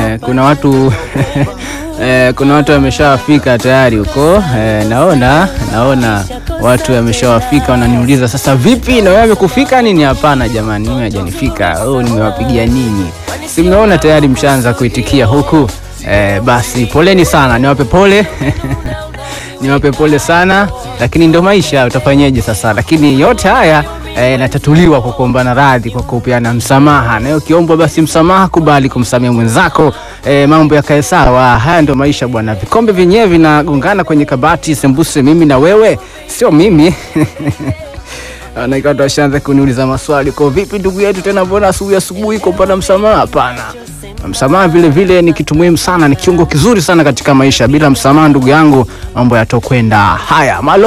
eh, kuna watu eh, kuna watu wameshawafika tayari huko eh, naona naona watu wameshawafika, wananiuliza sasa, vipi na wewe amekufika nini? Hapana jamani, mimi hajanifika. Oh, nimewapigia nini? Si mnaona tayari mshaanza kuitikia huku eh, basi poleni sana, niwape pole niwape pole sana, lakini ndo maisha, utafanyeje sasa? Lakini yote haya yanatatuliwa e, kwa kuombana radhi, kwa kupeana msamaha, na ukiombwa basi msamaha, kubali kumsamehe mwenzako e, mambo yakae sawa. Haya ndo maisha bwana. Vikombe vyenyewe vinagongana kwenye kabati, sembuse mimi na wewe, sio mimi Watu washaanza kuniuliza maswali, kwa vipi ndugu yetu tena, mbona asubuhi asubuhi kupata msamaha? Hapana, msamaha vile vile ni kitu muhimu sana, ni kiungo kizuri sana katika maisha. Bila msamaha, ndugu yangu, mambo yatokwenda haya malo